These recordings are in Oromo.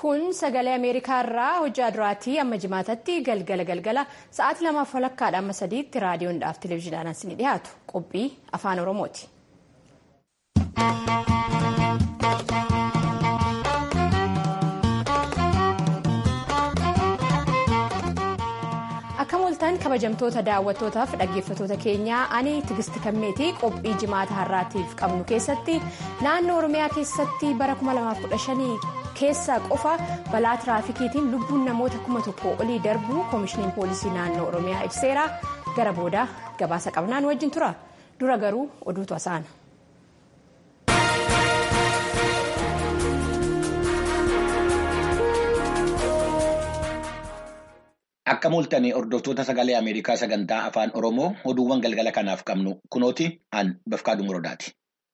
kun sagalee ameerikaa irraa hojjaa duraatii amma jimaatatti galgala galgala sa'aatii lamaaf walakkaadha amma sadiitti raadiyoodhaaf televezyiidhaan ni dhiyaatu qophii afaan oromooti. akka mooltaan kabajamtoota daawwattootaaf dhaggeeffattoota keenyaa ani tigisti kammeetii qophii jimaata har'aatiif qabnu keessatti naannoo oromiyaa keessatti bara 2015 keessa qofa balaa tiraafikiitiin lubbuun namoota kuma tokko olii darbuu koomishiniin poolisii naannoo oromiyaa ibseera gara booda gabaasa qabnaan wajjin tura dura garuu oduutu asaana. Akka mooltanii hordoftoota sagalee Ameerikaa sagantaa afaan Oromoo oduuwwan galgala kanaaf qabnu kunooti an Bafqaaduu Muroodaati.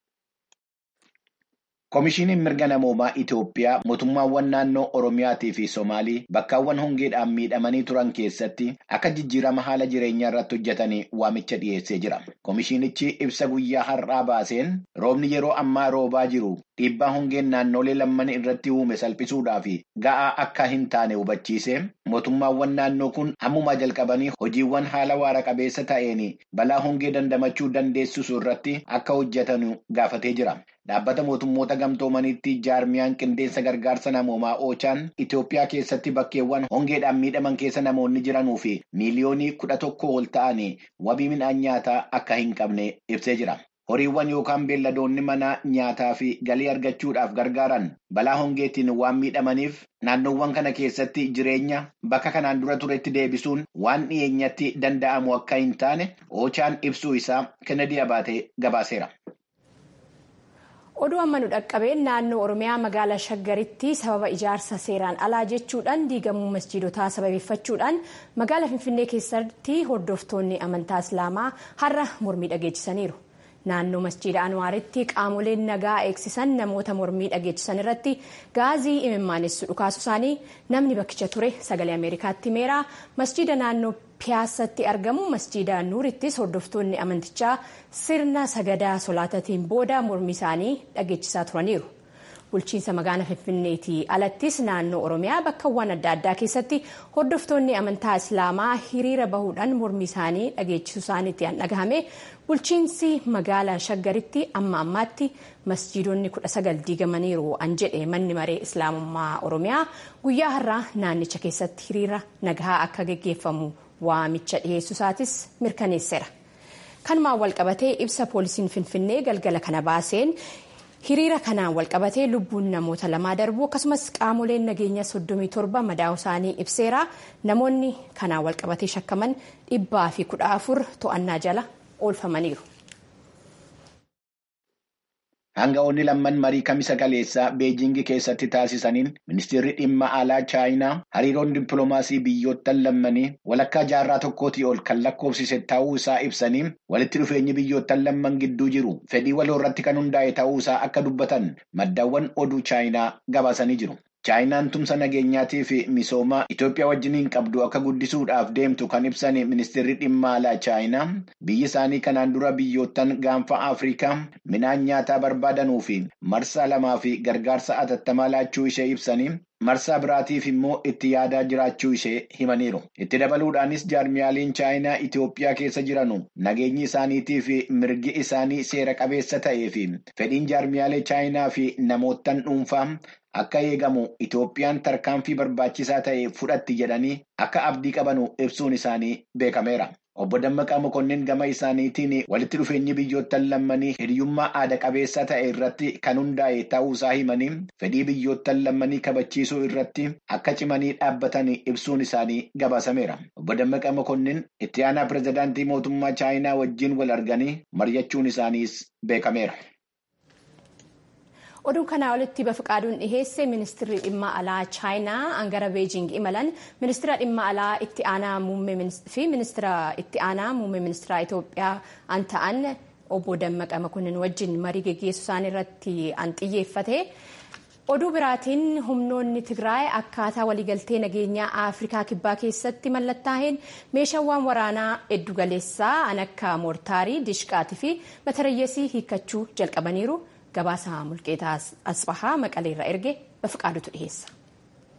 Koomishiniin mirga namoomaa Itoophiyaa mootummaawwan naannoo Oromiyaatii fi Somaalii bakkaawwan hongeedhaan miidhamanii turan keessatti akka jijjiirama haala jireenyaa irratti hojjetanii waamicha dhiyeessee jira. Koomishinichi ibsa guyyaa har'aa baaseen roobni yeroo ammaa roobaa jiru dhiibbaa hongeen naannolee lamman irratti uume salphisuudhaaf ga'aa akka hin taane hubachiise mootummaawwan naannoo kun ammumaa jalqabanii hojiiwwan haala waara qabeessa ta'een balaa hongee dandamachuu dandeessisu irratti akka hojjetan gaafatee jira. Dhaabbata mootummoota gamtoomaniitti jaarmiyaan qindeessa gargaarsa namoomaa oochaan Itoophiyaa keessatti bakkeewwan hongeedhaan miidhaman keessa namoonni jiranuu fi miiliyoonii kudha tokko ol ta'an wabii midhaan nyaataa akka hin qabne ibsee jira. Horiiwwan yookaan beelladoonni manaa nyaataa fi galii argachuudhaaf gargaaran balaa hongeetiin waan miidhamaniif naannoowwan kana keessatti jireenya bakka kanaan dura turetti deebisuun waan dhiyeenyatti danda'amu akka hin taane oochaan ibsuu isaa Kennedy Abaatee gabaaseera. oduu amma nu dhaqqabeen naannoo oromiyaa magaalaa shaggaritti sababa ijaarsa seeraan alaa jechuudhaan diigamuu masjiidotaa sababeeffachuudhaan magaalaa finfinnee keessatti hordoftoonni amantaa islaamaa har'a mormii dhageechisaniiru. naannoo masjiida anwaaritti qaamoleen nagaa eegsisan namoota mormii dhageechisan irratti gaazii imimaanessu dhukaasu isaanii namni bakkicha ture sagalee ameerikaatti himeera masjiida naannoo piyaasatti argamu masjiida nuurittis hordoftoonni amantichaa sirna sagadaa solaatatiin booda mormii isaanii dhageechisaa turaniiru. bulchiinsa magaalaa finfinneetii alattis naannoo oromiyaa bakkawwan adda addaa keessatti hordoftoonni amantaa islaamaa hiriira bahuudhaan mormii isaanii dhageechisuu isaaniitti an dhagahame bulchiinsi magaalaa shaggaritti amma ammaatti masjiidonni kudha sagal diigamaniiru an jedhe manni maree islaamummaa oromiyaa guyyaa har'aa naannicha keessatti hiriira nagaa akka geggeeffamu waamicha dhiyeessuu isaatis mirkaneesseera. kanumaan walqabatee ibsa poolisiin finfinnee galgala kana baaseen. hiriira kanaan walqabatee lubbuun namoota lamaa darbuu akkasumas qaamoleen nageenya 37 madaa'u isaanii ibseera namoonni kanaan walqabatee shakkaman dhibbaa fi kudha afur to'annaa jala oolfamaniiru. Hanga'oonni lamman marii kamisa kaleessaa beejingii keessatti taasisaniin ministeerri dhimma alaa chaayinaa hariiroon dippiloomaasii biyyoottan lammanii walakkaa jaarraa tokkootii ol kan lakkoofsise ta'uu isaa ibsanii walitti dhufeenyi biyyoottan lamman gidduu jiru fedhii waloo irratti kan hundaa'e ta'uu isaa akka dubbatan maddaawwan oduu chaayinaa gabaasanii jiru. Chaayinaan tumsa nageenyaatii fi misoomaa Itoophiyaa wajjiniin qabdu akka guddisuudhaaf deemtu kan ibsan ministeerri dhimma alaa Chaayinaa biyyi isaanii kanaan dura biyyoottan gaanfa Afrikaa midhaan nyaataa barbaadanuu fi marsaa lamaa fi gargaarsa atattamaa laachuu ishee ibsanii marsaa biraatiif immoo itti yaadaa jiraachuu ishee himaniiru. Itti dabaluudhaanis jaarmiyaaleen Chaayinaa Itoophiyaa keessa jiranu nageenyi isaaniitii fi mirgi isaanii seera qabeessa ta'ee fi fedhiin jaarmiyaalee Chaayinaa fi namoottan dhuunfaa akka eegamu Itoophiyaan tarkaanfii barbaachisaa ta'e fudhatti jedhanii akka abdii qabanu ibsuun isaanii beekameera. Obbo Dammaqaa Mokonnin gama isaaniitiin walitti dhufeenyi biyyoottan lammanii hiriyyummaa aada qabeessa ta'e irratti kan hundaa'e ta'uu isaa himanii fedhii biyyoottan lammanii kabachiisuu irratti akka cimanii dhaabbatan ibsuun isaanii gabaasameera. Obbo Dammaqaa Mokonnin itti aanaa pirezidaantii mootummaa Chaayinaa wajjin wal arganii mari'achuun isaaniis beekameera. oduu kanaa olitti bafiqaaduun dhiheesse ministeerri dhimma alaa chaayinaa angara beejing imalan ministeera dhimma alaa itti aanaa muummee fi ministeera itti aanaa muummee ministeera Itoophiyaa an ta'an obbo Dammaqa Makonnin wajjin marii geggeessuu isaanii irratti an xiyyeeffate. oduu biraatiin humnoonni tigraay akkaataa waliigaltee nageenyaa afrikaa kibbaa keessatti mallattaa'een meeshaawwan waraanaa heddugaleessaa an akka moortaarii dishqaatii fi matarayyeesii hiikkachuu jalqabaniiru. Gabaasa mulqeetaa asbahaa maqaleerra erge bafiqaadutu dhiheessa.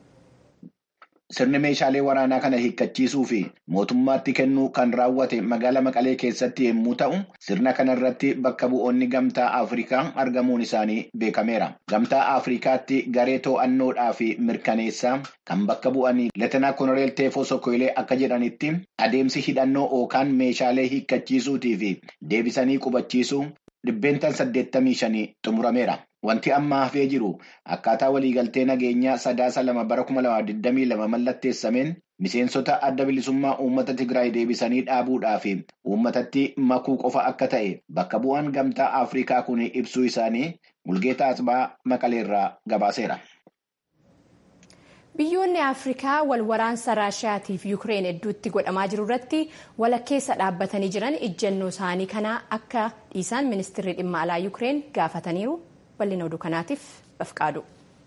Sirni meeshaalee waraanaa kana hiikkachiisuu fi mootummaatti kennuu kan raawwate magaala Maqalee keessatti yommuu ta'u, sirna kanarratti bakka bu'oonni gamtaa Afrikaa argamuun isaanii beekameera. Gamtaa Afrikaatti garee to'annoodhaa fi mirkaneessaa kan bakka bu'anii Leetenaa Konoreel Teefoo Sokoilee akka jedhanitti adeemsi hidhannoo yookaan meeshaalee hiikkachiisuutii fi deebisanii qubachiisuu dhibbeentaan saddeettamii shanii xumurameera. Wanti amma hafee jiru akkaataa waliigaltee nageenyaa sadaasa lama bara kuma lama digdamii lama mallatteessameen miseensota adda bilisummaa uummata Tigraay deebisanii dhaabuudhaa fi uummatatti makuu qofa akka ta'e bakka bu'aan gamtaa Afrikaa kun ibsuu isaanii Mulgeetaa Asbaa Maqaleerraa gabaaseera. Biyyoonni Afrikaa wal waraansa Raashiyaatii fi Yukireen hedduutti godhamaa jiru irratti walakkeessa dhaabbatanii jiran ejjennoo isaanii kana akka dhiisan ministeerri dhimma alaa Yukireen gaafataniiru. bal'ina oduu kanaatiif bafqaadu.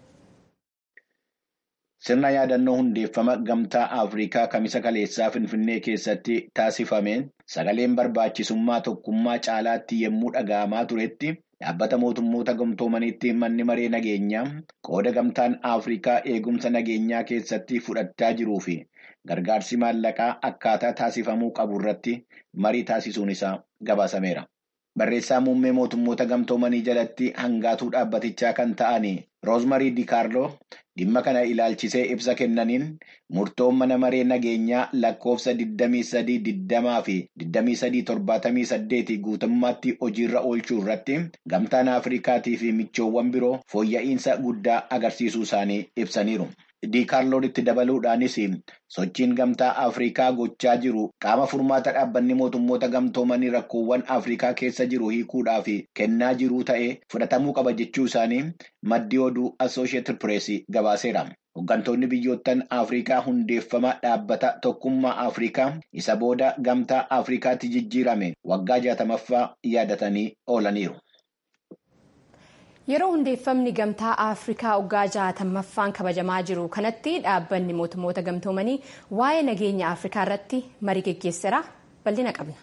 Sirna yaadannoo hundeeffama gamtaa Afrikaa kamisa kaleessaa Finfinnee keessatti taasifameen sagaleen barbaachisummaa tokkummaa caalaatti yommuu dhaga'amaa turetti dhaabbata mootummoota gamtoomaniitti manni maree nageenyaa qooda gamtaan Afrikaa eegumsa nageenyaa keessatti fudhachaa jiruu fi gargaarsi maallaqaa akkaataa taasifamuu qabu irratti marii taasisuun isaa gabaasameera. Barreessaa muummee mootummoota gamtoomanii jalatti hangaatuu dhaabbatichaa kan ta'an Roozmarii Dikaarloo dhimma kana ilaalchisee ibsa kennaniin murtoon mana maree nageenyaa lakkoofsa 2320 fi 2378 guutummaatti hojiirra oolchuu irratti gamtaan Afrikaatii fi michoowwan biroo fooyya'insa guddaa agarsiisuu isaanii ibsaniiru. Diikaarloon itti dabaluudhaanis sochiin gamtaa Afrikaa gochaa jiru qaama furmaata dhaabbanni mootummoota gamtoomanii rakkoowwan Afrikaa keessa jiru hiikuudhaaf kennaa jiruu ta'ee fudhatamuu qaba jechuu isaanii maddi oduu Associated Press gabaaseera. Hooggantoonni biyyoottan Afrikaa hundeeffama dhaabbata tokkummaa Afrikaa isa booda gamtaa Afrikaatti jijjiirame waggaa jaatamaffaa yaadatanii oolaniiru. Yeroo hundeeffamni gamtaa Afrikaa waggaa jaatamaffaan kabajamaa jiru kanatti dhaabbanni mootummoota gamtoomanii waa'ee nageenya Afrikaa irratti marii geggeesseera. Bal'ina qabna.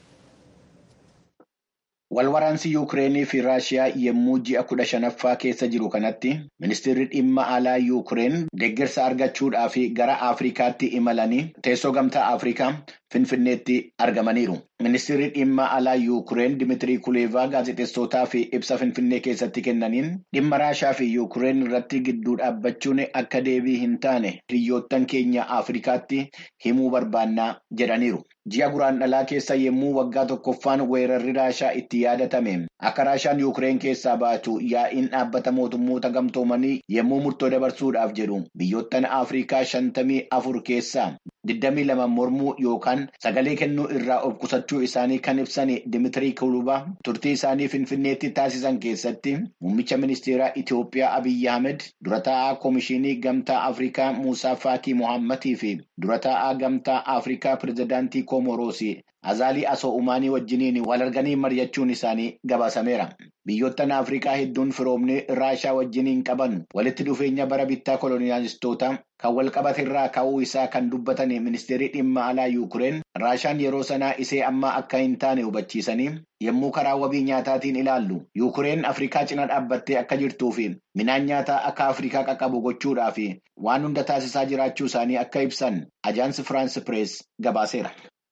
Walwaraansi Yuukireenii fi Raashiyaa yommuu ji'a kudha shanaffaa keessa jiru kanatti ministeerri dhimma alaa Yuukireen deeggarsa argachuudhaaf gara Afrikaatti imalanii teessoo gamtaa Afrikaa Finfinneetti argamaniiru. Ministeerri dhimma alaa Yuukireen Dimitirii Kuleevaa gaazexeessootaaf ibsa Finfinnee keessatti kennaniin dhimma Raashiyaa fi Yuukireen irratti gidduu dhaabbachuun akka deebii hin taane hiriyoottan keenya Afrikaatti himuu barbaannaa jedhaniiru. Ji'a guraandhalaa keessa yommuu waggaa tokkoffaan weerarri Raashiyaa itti yaadatame akka Raashiyaan Yuukireen keessaa baatu yaa'iin dhaabbata mootummoota gamtoomanii yommuu murtoo dabarsuudhaaf jedhu biyyoottan Afrikaa shantamii afur keessaa digdamii lama mormuu yookaan sagalee kennuu irraa of qusachuu isaanii kan ibsan Dimitirii Kulubaa turtii isaanii Finfinneetti taasisan keessatti muummicha ministeeraa Itoophiyaa Abiyyi Ahmed dura taa'aa Koomishinii Gamtaa Afrikaa Muusaa Faakii Mohammadii fi dura taa'aa Gamtaa Afrikaa Pirezidaantii Koomoroosii Azaalii Asoo Umaanii wajjiniin wal arganii mari'achuun isaanii gabaasameera. Biyyoottan Afrikaa hedduun firoomni Raashiyaa wajjiniin qaban walitti dhufeenya bara bittaa koloniyaalistoota kan wal qabatirraa ka'uu isaa kan dubbatan ministeerri dhimma alaa Yuukireen Raashiyaan yeroo sanaa isee amma akka hin taane hubachiisanii yommuu karaa wabii nyaataatiin ilaallu Yuukireen Afrikaa cina dhaabbattee akka jirtuu fi midhaan nyaataa akka Afrikaa qaqqabu gochuudhaa fi waan hunda taasisaa jiraachuu isaanii akka ibsan ajaansi Firaans Pirees gabaaseera.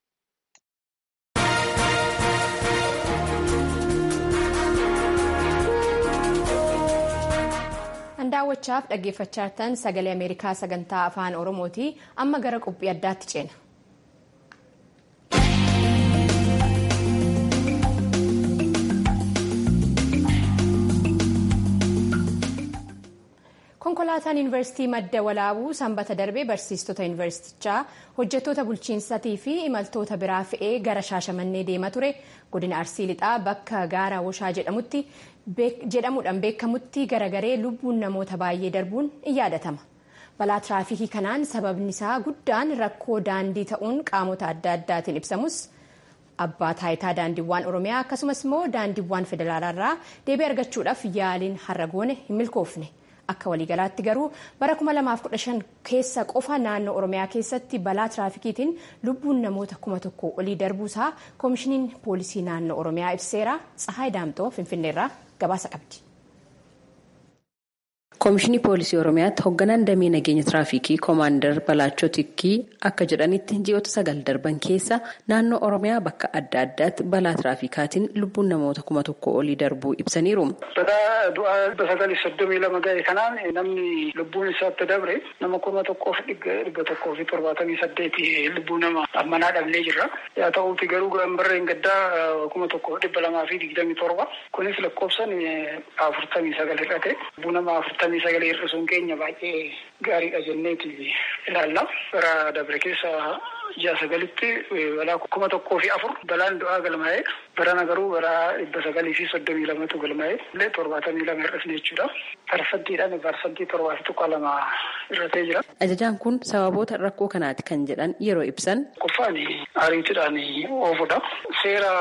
daawwachaaf dhaggeeffachaa jirtan sagalee ameerikaa sagantaa afaan oromooti amma gara qophii addaatti ceena. konkolaataan yuunivarsiitii madda walaabuu sanbata darbee barsiistota yuunivarsiitichaa hojjettoota bulchiinsatii fi imaltoota biraa fe'ee gara shaashamannee deema ture godina arsii lixaa bakka gaara woshaa jedhamutti jedhamuudhaan beekamutti garagaree lubbuun namoota baay'ee darbuun in yaadatama. balaa tiraafikii kanaan sababni isaa guddaan rakkoo daandii ta'uun qaamota adda addaatiin ibsamus abbaa taayitaa daandiiwwan oromiyaa akkasumas immoo daandiiwwan federaalaarraa deebii argachuudhaaf yaaliin har'a goone hin milkoofne. akka waliigalaatti garuu bara 2015 keessa qofa naannoo oromiyaa keessatti balaa tiraafikiitiin lubbuun namoota kuma tokko olii darbuusaa koomishiniin poolisii naannoo oromiyaa ibseera tsahaay daamxoo finfinneerraa gabaasa qabdi. Koomishinii Poolisii Oromiyaatti hoogganaan damee nageenya tiraafikii Koomaandar Balaachoo Tikkii akka jedhanitti ji'oota sagal darban keessa naannoo Oromiyaa bakka adda addaatti balaa tiraafikaatiin lubbuun namoota kuma tokko olii darbuu ibsaniiru. Balaa du'aa sagalii soddomii lama ga'e kanaan namni lubbuun isaatti dabre nama kuma tokkoof dhibba tokkoo fi torbaatamii saddeeti lubbuu nama ammanaa dhabnee jirra. Yaa ta'uuti garuu gambarreen gaddaa kuma tokkoof dhibba lamaa fi digdamii torba. Kunis lakkoofsan afurtamii sagal hir'ate. Lubbuu nama afurtamii sagal hir'isuun keenya baay'ee gaariidha jenneeti ilaalla. Bara dabre keessa ji'a sagalitti balaa kuma tokkoo fi afur balaan du'aa galmaa'ee barana garuu bara dhibba sagalii fi soddomii lamatu galmaa'ee illee torbaatamii lama hir'isne jechuudha. Parsantiidhaan parsantii torbaa fi tuqaa lama hir'atee jira. Ajajaan kun sababoota rakkoo kanaati kan jedhan yeroo ibsan. Qoffaan ariitiidhaan oofudha. Seera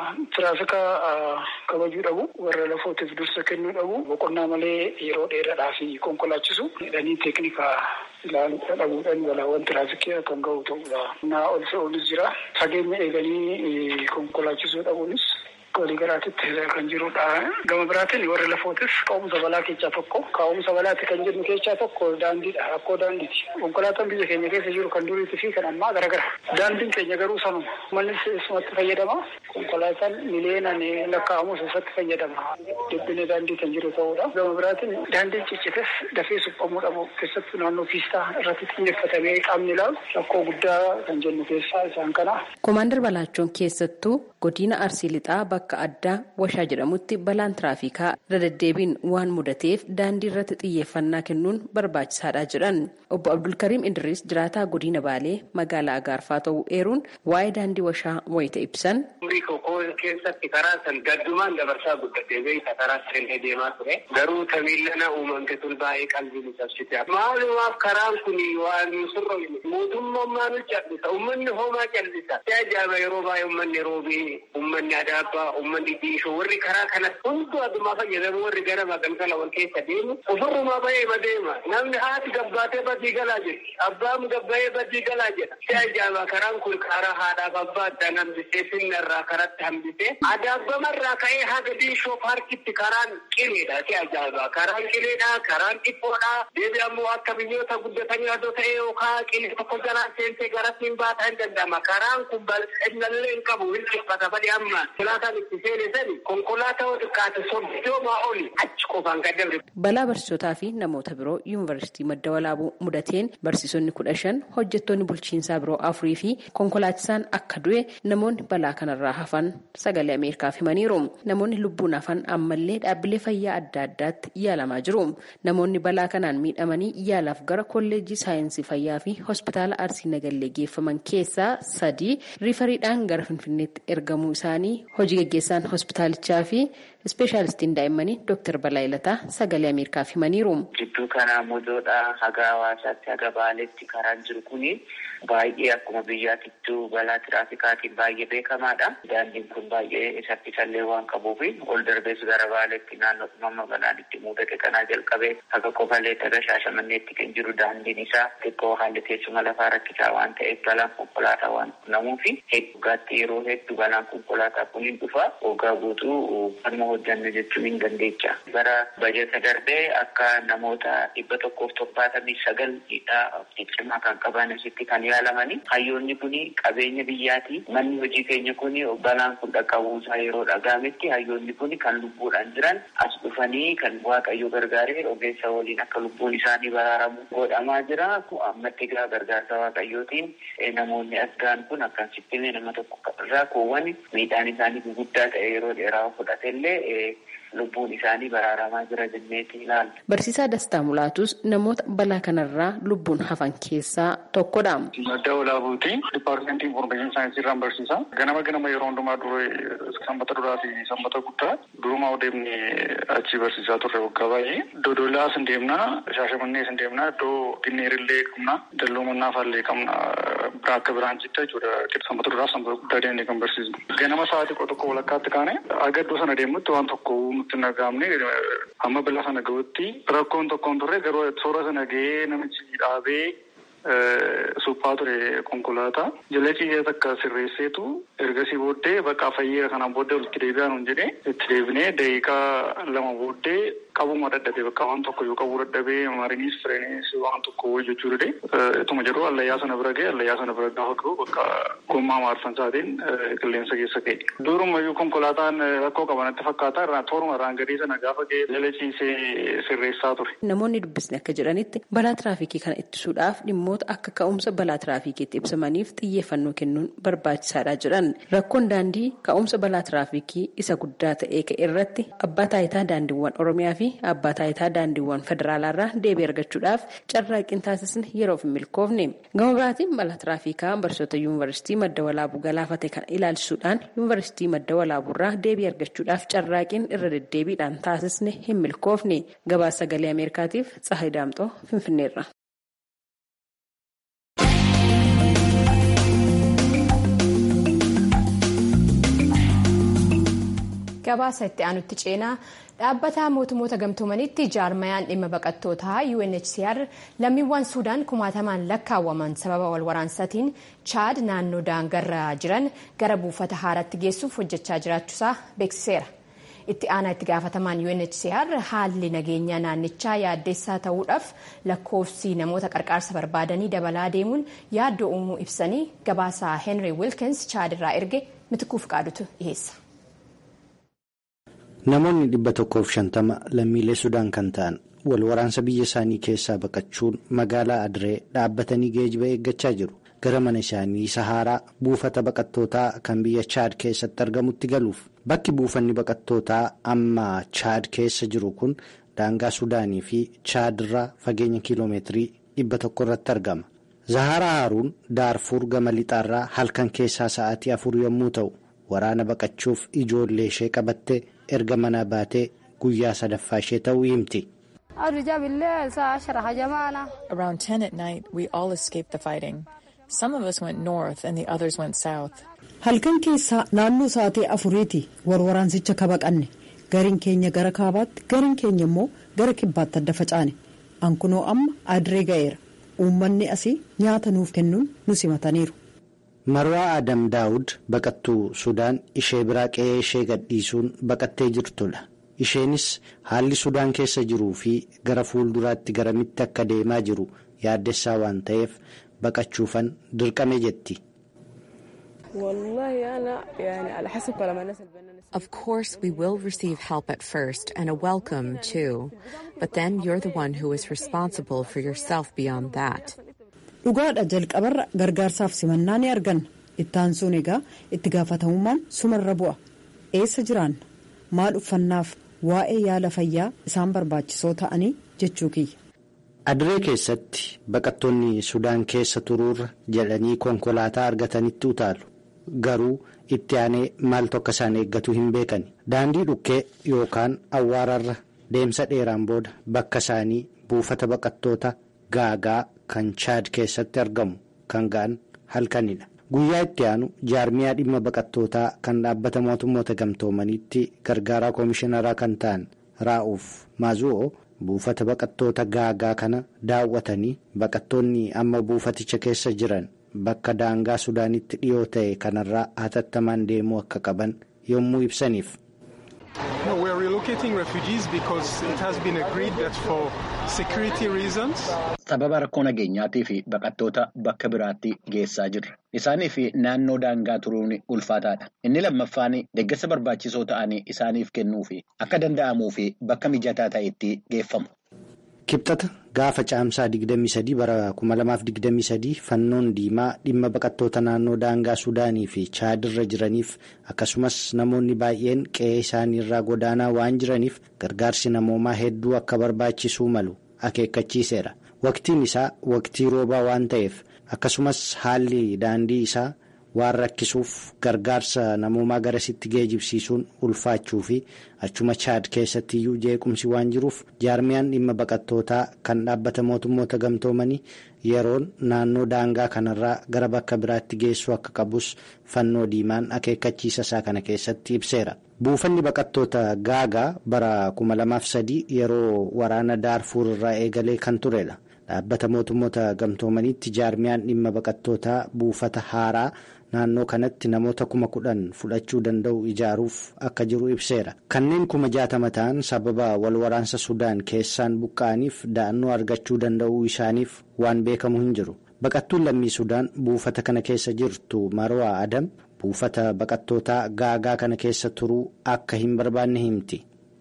tiraafikaa kabajuu dhabu warra lafootiif dursa kennuu dhabu boqonnaa malee yeroo dheeraadhaa fi konkolaachisu jedhanii teeknikaa ilaaluu dhabuudhaan balaawwan tiraafikii kan ga'u ta'udha. Naa ol fe'uunis jira. Fageenya eeganii konkolaachisuu dhabuunis walii garaatitti kan jirudha. Gama biraatiin warri lafootis ka'umsa balaa keessaa tokko. Ka'umsa balaatti kan jennu keessaa tokko daandiidha. Rakkoo daandiiti. Konkolaataan biyya keenya keessa jiru kan duriitii fi kan ammaa garagara. Daandiin keenya garuu sanuma. Manni isumatti fayyadama. Konkolaataan miliyeenaan lakkaa'amus isatti fayyadama. Dhibbina daandii kan jiru ta'udha. Gama biraatiin daandiin ciccites dafee suphamuu dhabu keessattuu naannoo piistaa irratti xiyyeeffatamee qaamni ilaalu rakkoo guddaa kan jennu keessaa isaan kana. Koomaandar Balaachoon keessattuu godina Arsii Lixaa bakka addaa Washaa jedhamutti balaan tiraafikaa irra deddeebiin waan mudateef daandii irratti xiyyeeffannaa kennuun barbaachisaadha jedhan. Obbo Abdulkariim Idris jiraataa godina Baalee magaalaa Agaarfaa ta'uu eeruun waa'ee daandii Washaa wayita ibsan. Umurii kokoo keessatti karaa san gaddumaan dabarsaa guddatee beekta karaa sirrii deemaa ture. Garuu tamiillana uumamte tun baay'ee qalbii nu cabsite. Maalumaaf karaan kun waan sirra mootummaan maal callisa uummanni homaa callisa. Si ajaa'iba yeroo baay'ee uummanni roobii uummanni adaabbaa uummanni diishoo warri karaa kana hunduu addumaa fayyadamu warri gara magalgala wal keessa deemu ofirrumaa ba'ee ma deema namni haati gabbaatee badii galaa jirti abbaan gabbaa'ee badii galaa jedha si ajaa'iba karaan kun karaa haadhaaf abbaa addaan hambisee finnarraa karatti hambisee adaabbamarraa ka'ee haga diishoo paarkitti karaan qileedha si ajaa'iba karaan qileedha karaan dhiphoodha deebi ammoo akka biyyoota guddatanii adoo ta'ee yookaan qilee tokko garaa seentee garatti hin baataa hin danda'ama karaan kun bal'inallee hin qabu hin dhiphata badii amma konkolaataan itti seene sani konkolaataa xiqqaate soddoomaa oli achi qofaan kan dabre. Balaa barsiisotaa fi namoota biroo yuunivarsiitii madda walaabuu mudateen barsiisonni kudha shan hojjettoonni bulchiinsaa biroo afurii fi konkolaachisaan akka du'e namoonni balaa kanarraa hafan sagalee ameerikaaf himaniiru. Namoonni lubbuun hafan ammallee dhaabbilee fayyaa adda addaatti yaalamaa jiru. Namoonni balaa kanaan miidhamanii yaalaaf gara kolleejjii saayinsii fayyaa fi hospitaala arsii nagallee geeffaman keessaa sadii riifariidhaan gara finfinneetti ergamuu isaanii hojii gaggeessaan hospitaalichaa fi ispeeshaalistiin daa'immanii dooktar Balaayilataa sagalee ameerikaaf himaniiru. Jidduu kanaa mojoodhaa haga hawaasaatti haga baaleetti karaan jiru kuni baay'ee akkuma biyyaatittuu balaa tiraafikaatiin baay'ee beekamaadha. Daandiin kun baay'ee saffisallee waan qabuuf ol darbees gara baaleetti naannoo dhumama balaan itti mudate kanaa jalqabee haga qofaleetti haga shaashamanneetti kan jiru daandiin isaa xiqqoo haalli teessuma lafaa rakkisaa waan ta'eef balaan konkolaataa waan quunnamuuf hedduugaatti yeroo hedduu balaan konkolaataa kun hin dhufa waggaa guutuu kanuma hojjanne jechuun hin dandeecha. Bara bajeta darbee akka namoota dhibba tokkoof torbaatamii sagal miidhaa ciccimaa kan qaban asitti kan yaalamani. Hayyoonni kun qabeenya biyyaati. Manni hojii keenya kun balaan kun dhaqqabuusaa yeroo dhaga'ametti hayyoonni kun kan lubbuudhaan jiran as dhufanii kan waaqayyo gargaaree ogeessa waliin akka lubbuun isaanii baraaramu godhamaa jira. Ammatti egaa gargaarsa waaqayyootiin namoonni asgaan kun akkasitti nama tokko irraa kuuwwan miidhaan isaanii guguddaa ta'e yeroo dheeraa fudhatellee lubbuun isaanii baraaramaa jira jenneeti ilaalla. Barsiisaa Dastaa Mulaatus namoota balaa kanarraa lubbuun hafan keessaa tokkodha. Madda walaabuuti. Dipaartimentii Infoormeeshinii Saayinsii irraan barsiisa. Ganama ganama yeroo hundumaa dura sanbata duraa fi sanbata guddaa durumaa deemni achi barsiisaa turre waggaa baay'ee. Dodolaas hin deemnaa, Shaashamannees hin deemnaa, iddoo Ginneerillee qabna, Dalloo Mannaafaallee qabna, biraa akka biraan jitta jechuudha. Sanbata duraa sanbata guddaa deemnee kan barsiisnu. Ganama sa'aatii tokko walakkaatti kaane aga iddoo sana deemutti waan tokko nutti nagaamne hamma balaa sana gahutti rakkoon tokkoon turre garuu toora sana gahee namichi dhaabee suphaa ture konkolaataa jala ciisee takka sirreesseetu ergasii booddee bakka fayyeera kanaan booddee walitti deebi'aa nuun jedhee itti deebinee daqiiqaa lama booddee qabuma dadhabee bakka waan tokko yoo qabuu dadhabee mariinis fireenis waan tokko hojjechuu dide ituma jedhu allayyaa sana bira ga'e allayyaa sana bira gaafa ga'u bakka gommaa maarsan isaatiin qilleensa keessa ka'e. Durumayyuu konkolaataan rakkoo qabanatti fakkaata irraa tooruma irraan gadii sana gaafa ga'e lalachiisee sirreessaa ture. Namoonni dubbisne akka jedhanitti balaa tiraafikii kana ittisuudhaaf dhimmoota akka ka'umsa balaa tiraafikiitti ibsamaniif xiyyeeffannoo kennuun barbaachisaadha jedhan rakkoon daandii ka'umsa balaa tiraafikii isa guddaa ta'ee ka'e irratti abbaa taayitaa daandiiwwan oromiyaa fi abbaa taayitaa daandiiwwan federaalaarraa deebii argachuudhaaf carraaqqiin taasisne yeroof hin milkoofne gama biraatiin balaa tiraafikaa barsiisota yuunivarsiitii madda walaabuu galaafate kana ilaalchisuudhaan yuunivarsiitii madda walaabuurraa deebii argachuudhaaf carraaqqiin irra deddeebiidhaan taasisne hin milkoofne gabaasa sagalee ameerikaatiif tsahay daamxoo finfinneerra. gabaasa itti aanutti ceenaa dhaabbata mootummoota gamtoomanitti jaarmayaan dhimma baqattootaa UNHCR lammiiwwan suudaan kumaatamaan lakkaawwaman sababa wal waraansaatiin chaad naannoo daangarra jiran gara buufata haaraatti geessuuf hojjechaa jiraachuusaa beeksiseera. itti aanaa itti gaafatamaan UNHCR haalli nageenyaa naannichaa yaaddeessaa ta'uudhaaf lakkoofsi namoota qarqaarsa barbaadanii dabalaa deemuun yaaddoo uumuu ibsanii gabaasaa Henry Wilkins chaad irraa erge mitikuu fiqaadutu dhiheessa. Namoonni dhibba tokkoof shantama lammiilee Sudaan kan ta'an wal waraansa biyya isaanii keessaa baqachuun magaalaa Adiree dhaabbatanii geejiba eeggachaa jiru. Gara mana isaanii Sahaaraa buufata baqattootaa kan biyya Chaad keessatti argamutti galuuf. Bakki buufanni baqattootaa amma Chaad keessa jiru kun daangaa Sudaanii fi Chaad irraa fageenya kiiloomeetirii dhibba tokko irratti argama. Zaharaa Haaruun Daarfuur gama lixaarraa halkan keessaa sa'aatii afur yommuu ta'u, waraana baqachuuf ijoollee ishee qabattee erga manaa baatee guyyaa sadaffaa ishee ta'uu himti. Around 10 at night, we all escaped the fighting. Some of us went north and the others went south. Halkan keessaa naannoo sa'aatii afuriiti warwaraansicha kabaqanne gariin keenya gara kaabaatti gariin keenya immoo gara kibbaatti adda facaane ankunoo amma adiree ga'eera uummanni asii nyaata nuuf kennuun nu simataniiru. Marwaa Adam Daawud baqattuu Sudaan ishee biraa qe'ee ishee gadhiisuun baqattee jirtudha. Isheenis haalli Sudaan keessa jiruu fi gara fuulduraatti garamitti akka deemaa jiru yaaddessaa waan ta'eef baqachuufan dirqame jetti. Of course, we will receive help at first and a welcome too, but then you're the one who is responsible for yourself beyond that. Dhugaadha jalqabarra gargaarsaaf simannaa ni arganna. Ittaan sun egaa itti gaafatamummaan sumarra bu'a. Eessa jiraanna? Maal uffannaaf waa'ee yaala fayyaa isaan barbaachisoo ta'anii jechuu kiyya. Adiree keessatti baqattoonni Sudaan keessa turuurra jedhanii konkolaataa argatanitti utaalu. Garuu itti aanee maaltu akka isaan eeggatu hin beekani. Daandii dhukkee yookaan awwaararra deemsa dheeraan booda bakka isaanii buufata baqattoota gaagaa kan chaad keessatti argamu kan ga'an halkanidha. Guyyaa itti aanu jaarmiyaa dhimma baqattootaa kan dhaabbata mootummoota gamtoomaniitti gargaaraa koomishinaraa kan ta'an raa'uuf maazu'oo buufata baqattoota gaagaa kana daawwatanii baqattoonni amma buufaticha keessa jiran bakka daangaa sudaanitti dhiyoo ta'e kanarraa hatattamaan deemuu akka qaban yommuu ibsaniif. No, we are relocating refugees because it has been agreed that for security reasons. Sababa rakkoo nageenyaatii fi baqattoota bakka biraatti geessaa jirra. Isaanii fi naannoo daangaa turuun ulfaataadha. Inni lammaffaan deeggarsa barbaachisoo ta'anii isaaniif kennuu fi akka danda'amuu fi bakka mijataa ta'etti geeffamu. Kibxata gaafa caamsaa 23 bara 2023 fannoon diimaa dhimma baqattoota naannoo daangaa Sudaanii fi Chaadirra jiraniif akkasumas namoonni baay'een qe'ee isaaniirraa godaanaa waan jiraniif gargaarsi namoomaa hedduu akka barbaachisuu malu akeekkachiiseera. Waqtiin isaa waqtii roobaa waan ta'eef akkasumas haalli daandii isaa waan rakkisuuf gargaarsa namoomaa garasitti geejibsiisuun ulfaachuu fi achuma chaad keessatti iyyuu jeequmsi waan jiruuf jaarmiyaan dhimma baqattootaa kan dhaabbata mootummoota gamtoomanii yeroon naannoo daangaa kanarraa gara bakka biraatti geessuu akka qabus fannoo diimaan akeekkachiisa isaa kana keessatti ibseera. buufanni baqattoota gaagaa bara 2003 yeroo waraana daarfuur irraa eegalee kan turedha. dhaabbata mootummoota gamtoomaniitti jaarmiyaan dhimma baqattootaa buufata haaraa naannoo kanatti namoota kuma kudhan fudhachuu danda'u ijaaruuf akka jiru ibseera kanneen kuma jaatama ta'an sababa wal waraansa sudaan keessaan buqqa'aniif da'annoo argachuu danda'uu isaaniif waan beekamu hin jiru baqattuun lammii sudaan buufata kana keessa jirtu marwaa adam buufata baqattootaa gaagaa kana keessa turuu akka hin barbaanne himti.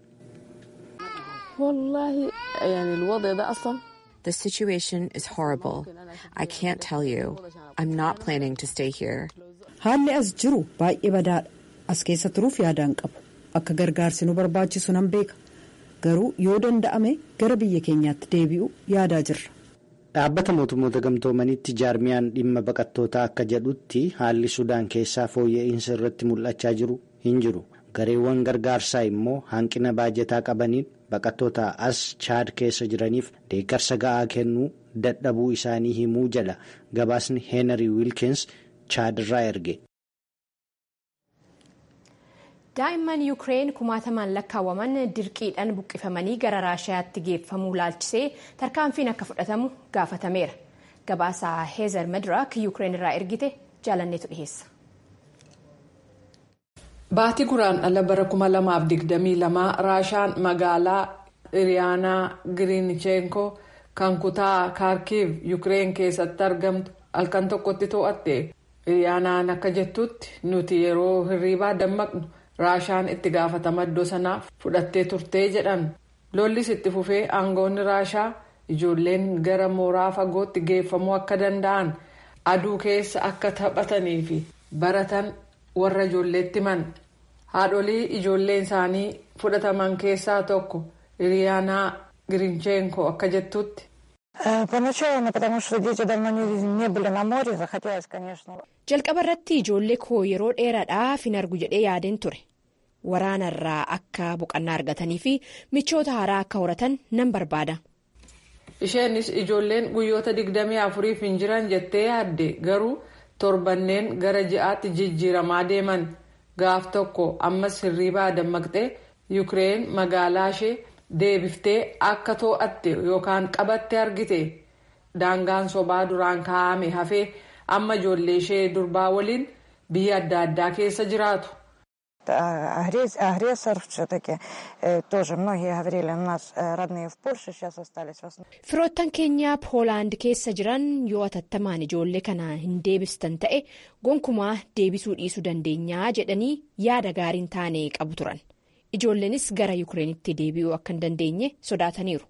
The situation is horrible. I can't tell you. I'm not planning to stay here. Haalli as jiru baay'ee badaadha. As keessa turuuf yaadaan qabu. Akka gargaarsi nu barbaachisu nan beeka. Garuu yoo danda'ame gara biyya keenyaatti deebi'u yaadaa jirra. Dhaabbata mootummoota gamtoomanitti jaarmiyaan dhimma baqattootaa akka jedhutti haalli sudaan keessaa fooyya'insa irratti mul'achaa jiru hin jiru. Gareewwan gargaarsaa immoo hanqina baajataa qabaniin baqattoota as chaad keessa jiraniif deeggarsa ga'aa kennuu dadhabuu isaanii himuu jala gabaasni heenarii wiilkins chaad irraa erge. daa'imman yuukireen kumaatamaan lakkaawwaman dirqiidhaan buqqifamanii gara raashiyaatti geeffamuu laalchisee tarkaanfiin akka fudhatamu gaafatameera gabaasa heezer mediraak yuukireen irraa ergite jaalanneetu dhiheessa. Baatii guraandhala bara 2022 raashaan magaalaa iriyaanaa giriinichenko kan kutaa kaarkiiv yuukireen keessatti argamtu halkan tokkotti to'atte iriyaanaan akka jettutti nuti yeroo hirriibaa dammaqnu raashaan itti gaafatama iddoo sanaa fudhattee turtee jedhan lollis itti fufee aangoonni raashaa ijoolleen gara mooraa fagootti geeffamuu akka danda'an aduu keessa akka taphatanii fi baratan. warra ijoolleetti himan haadholii ijoolleen isaanii fudhataman keessaa tokko iriyaanaa girinchenko akka jettutti. jalqaba irratti ijoollee koo yeroo dheeraadhaaf hin argu jedhee yaadeen ture waraanarraa akka boqannaa argatanii fi michoota haaraa akka horatan nan barbaada. isheenis ijoolleen guyyoota digdamii afuriif hin jiran jettee yaadde garuu. torbanneen gara ji'aatti jijjiiramaa deeman gaaf tokko ammas hirriibaa dammaqxee yuukireen magaalaa ishee deebiftee akka too'atte yookaan qabatte argite daangaan sobaa duraan kaa'ame hafee amma ijoollee ishee durbaa waliin biyya adda addaa keessa jiraatu. firoottan keenya poolaand keessa jiran yoo atattamaan ijoollee kana hin deebistan ta'e gonkumaa deebisuu dhiisuu dandeenyaa jedhanii yaada gaariin taane qabu turan ijoolleenis gara yuukireenitti deebi'uu akka hin dandeenye sodaataniiru.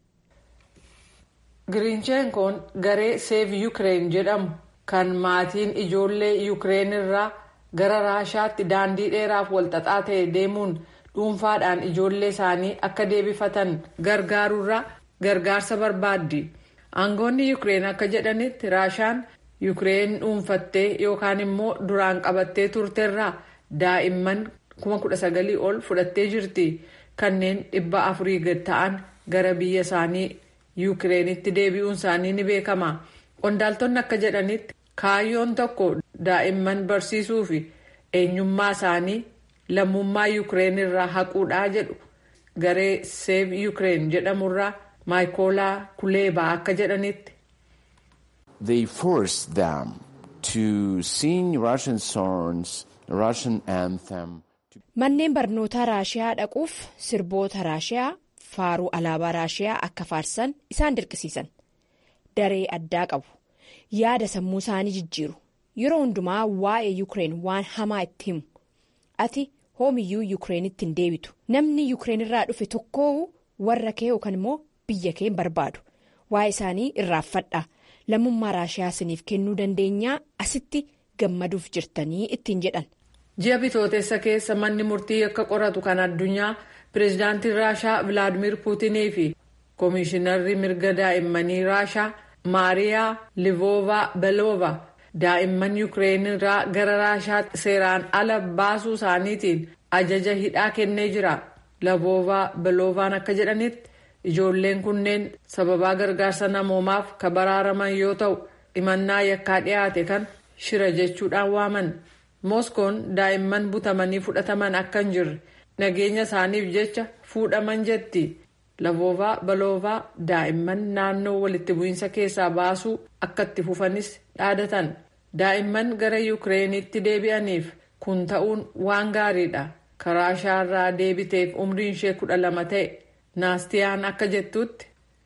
giriinchenkoon garee seev yuukireen jedhamu kan maatiin ijoollee yuukireen irraa. gara raashaatti daandii dheeraaf walxaxaa ta'e deemuun dhuunfaadhaan ijoollee isaanii akka deebifatan gargaaruurraa gargaarsa barbaaddi aangoonni yuukireen akka jedhanitti raashaan yuukireen dhuunfattee yookaan immoo duraan qabattee turteerraa daa'imman 19,000 ol fudhattee jirti kanneen dhibba afurii gad ta'an gara biyya isaanii yuukireenitti deebi'uun isaanii ni beekama qondaaltonni akka jedhanitti kaayyoon tokko daa'imman barsiisuu fi eenyummaa isaanii lammummaa yuukireen irraa haquudhaa jedhu garee seev yuukireen jedhamurraa maayikoolaa kuleebaa akka jedhanitti. They forced them to sing Russian songs, Russian anthem. Manneen barnootaa Raashiyaa dhaquuf sirboota Raashiyaa faaruu alaabaa Raashiyaa akka faarsan isaan dirqisiisan. Daree addaa qabu. Yaada sammuu isaanii jijjiiru. Yeroo hundumaa waa'ee Yuukireen waan hamaa itti himu. Ati hoomiyyuu Yuukireenitti hin deebitu. Namni Yuukireen irraa dhufe tokko warra kee yookaan immoo biyya kee hin barbaadu. Waa'ee isaanii irraanfadhaa. Lammummaa Raashiyaa isiniif kennuu dandeenyaa asitti gammaduuf jirtanii ittiin jedhan. Ji'a bitootessa keessa manni murtii akka qoratu kan addunyaa pireezidaantiin Raashaa Vilaadimir Puutinii fi koomishinarri mirga daa'immanii Raashaa Maariyaa Livoovaa Beloova daa'imman Yuukireen irraa gara Raashaatti seeraan ala baasuu isaaniitiin ajaja hidhaa kennee jira. Livoovaa Beloovaan akka jedhanitti ijoolleen kunneen sababaa gargaarsa namoomaaf kan baraaraman yoo ta'u himannaa yakkaa dhiyaate kan shira jechuudhaan waaman. Mooskoon daa'imman butamanii fudhataman akka hin jirre nageenya isaaniif jecha fuudhaman jetti. Livoovaa Beloovaa daa'imman naannoo walitti bu'iinsa keessaa baasuu akka itti fufanis dhaadatan. daa'imman gara yukireenitti deebi'aniif kun ta'uun waan gaariidha karaa shaarraa deebiteef umriin ishee kudha lama ta'e naastiyaan akka jettutti.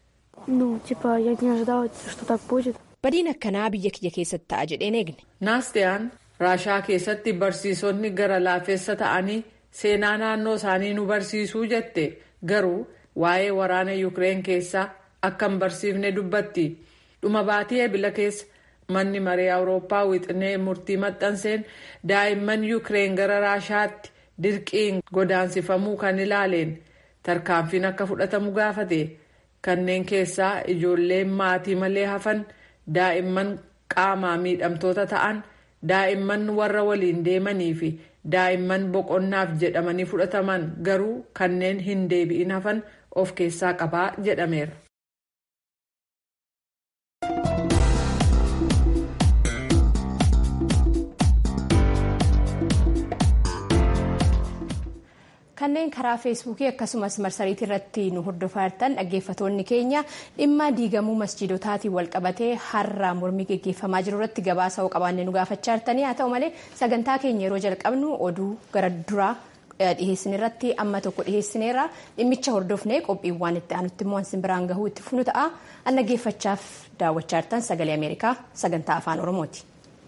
badiin akkanaa biyya kiyya keessatti ta'a jedheen eegne. naastiyaan raashaa keessatti barsiisonni gara laafeessa ta'anii seenaa naannoo isaanii nu barsiisuu jette garuu waa'ee waraana yukireen keessaa akka hin barsiifne dubbatti dhuma baatii eebila keessa manni maree awurooppaa wixinee murtii maxxanseen daa'imman yukireen gara raashaatti dirqiin godaansifamuu kan ilaaleen tarkaanfiin akka fudhatamu gaafate kanneen keessaa ijoolleen maatii malee hafan daa'imman qaamaa miidhamtoota ta'an daa'imman warra waliin deemanii fi daa'imman boqonnaaf jedhamanii fudhataman garuu kanneen hin deebi'in hafan of keessaa qabaa jedhameera. kanneen karaa feesbuukii akkasumas marsariitii irratti nu hordofaa jirtan dhaggeeffatoonni keenya dhimma diigamuu masjiidotaatiin walqabatee har'a mormii geggeeffamaa jiru irratti gabaasa qabaannee nu gaafachaa jirtanii haa ta'u malee sagantaa keenya yeroo jalqabnu oduu gara duraa dhiheessin irratti amma tokko dhiheessineerra dhimmicha hordofnee qophiiwwan itti aanutti immoo ansin biraan gahuu itti funu ta'a an dhaggeeffachaaf daawwachaa jirtan sagalee ameerikaa sagantaa afaan oromooti.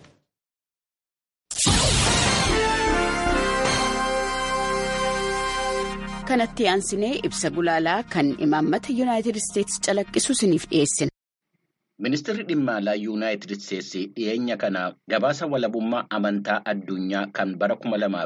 kanatti aansinee ibsa gulaalaa kan imaammata yuunaayitid isteetsi calaqqisu isiniif dhiyeessina. Ministeerri dhimma alaa yuunaayitid isteetsi dhiyeenya kana gabaasa walabummaa amantaa addunyaa kan bara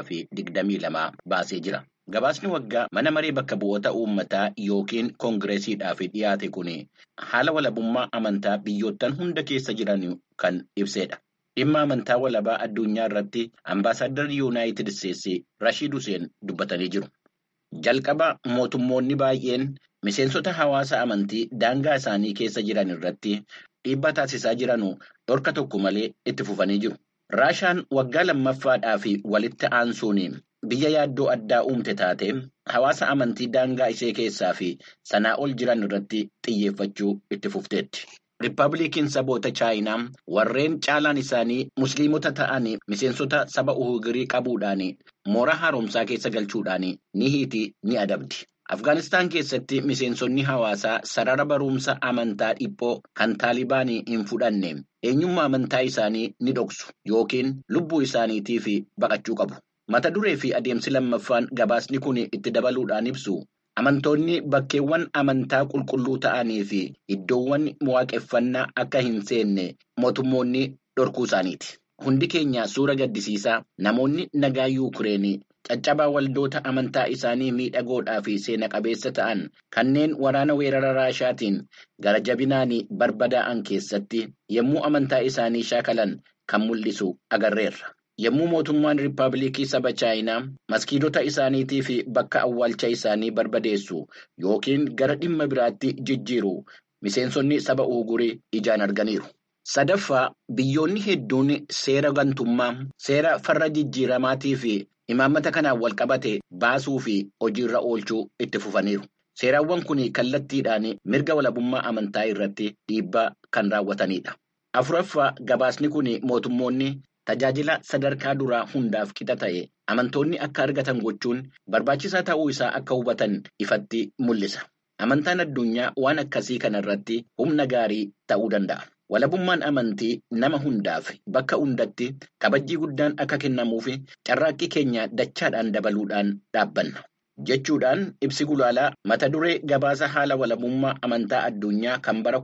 2022 baasee jira. Gabaasni waggaa mana maree bakka bu'oota uummataa yookiin koongireesiidhaaf dhiyaate kun haala walabummaa amantaa biyyoottan hunda keessa jiran kan ibsedha. Dhimma amantaa walabaa addunyaa irratti ambaasaaddarri yuunaayitid isteetsi Rashiid Huseen dubbatanii jiru. Jalqaba mootummoonni baay'een miseensota hawaasa amantii daangaa isaanii keessa jiran irratti dhiibbaa taasisaa jiranu dhorka tokko malee itti fufanii jiru. Raashaan waggaa lammaffaadhaaf walitti aansuun biyya yaaddoo addaa uumte taate hawaasa amantii daangaa ishee keessaa fi sanaa ol jiran irratti xiyyeeffachuu itti fufteetti. Riippaabilikiin saboota chaayinaa warreen caalaan isaanii musliimota ta'an miseensota saba uhugirii qabuudhaan mooraa haaromsaa keessa galchuudhaan ni hiiti ni adabdi. Afgaanistaan keessatti miseensonni hawaasaa sarara barumsa amantaa dhiphoo kan taalibaanii hin fudhanne eenyummaa amantaa isaanii ni dhoksu yookiin lubbuu isaaniitiif baqachuu qabu. Mata duree fi adeemsi lammaffaan gabaasni kun itti dabaluudhaan ibsu. Amantoonni bakkeewwan amantaa qulqulluu ta'anii fi iddoowwan waaqeffannaa akka hin seenne mootummoonni dhorkuu isaaniiti. Hundi keenya suura gaddisiisaa namoonni nagaa Yuukireenii caccabaa waldoota amantaa isaanii miidhagoodhaa fi seena qabeessa ta'an kanneen waraana weerara raashaatiin gara jabinaan barbadaa'an keessatti yommuu amantaa isaanii shaakalan kan mul'isu agarreerra. Yommuu mootummaan Riippaabilikii saba Chaayinaa maskiidota isaaniitii fi bakka awwaalcha isaanii barbadeessu yookiin gara dhimma biraatti jijjiiru miseensonni saba uugurii ijaan arganiiru. Sadaffaa biyyoonni hedduun seera gantummaa seera farra jijjiiramaatii fi imaammata kanaan walqabate baasuu fi hojiirra oolchuu itti fufaniiru. Seeraawwan kun kallattiidhaan mirga walabummaa amantaa irratti dhiibbaa kan raawwatanidha. Afuraffaa gabaasni kun mootummoonni tajaajila sadarkaa duraa hundaaf qixa ta'e amantoonni akka argatan gochuun barbaachisaa ta'uu isaa akka hubatan ifatti mul'isa. Amantaan addunyaa waan akkasii kana irratti humna gaarii ta'uu danda'a. Walabummaan amantii nama hundaaf bakka hundatti kabajjii guddaan akka kennamuuf carraaqqii keenya dachaadhaan dabaluudhaan dhaabbanna. Jechuudhaan ibsi gulaalaa mata duree gabaasa haala walabummaa amantaa addunyaa kan bara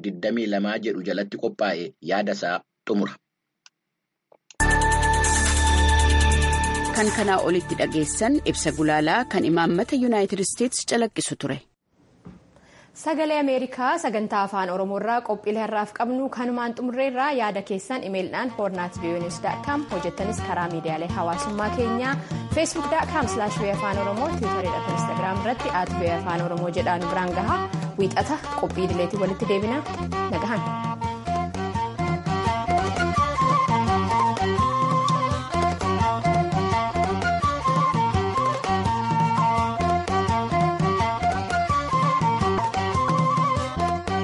2022 jedhu jalatti qophaa'e yaadasaa xumura. Kan kanaa olitti dhageessan ibsa gulaalaa kan imaammata yuunaayitid isteetsi calaqqisu ture. Sagalee Ameerikaa sagantaa afaan Oromoo irraa qophiilee har'aaf qabnu kanumaan xumurreerraa yaada keessan imeelidhaan hornaat voanews.com hojjettanis karaa miidiyaalee hawaasummaa keenyaa feesbuuk.com slash afaan oromoo tiwutaridha fi instaagiraam irratti at afaan oromoo jedhaan biraan gahaa wiixata qophii idileetii walitti deebina nagahan.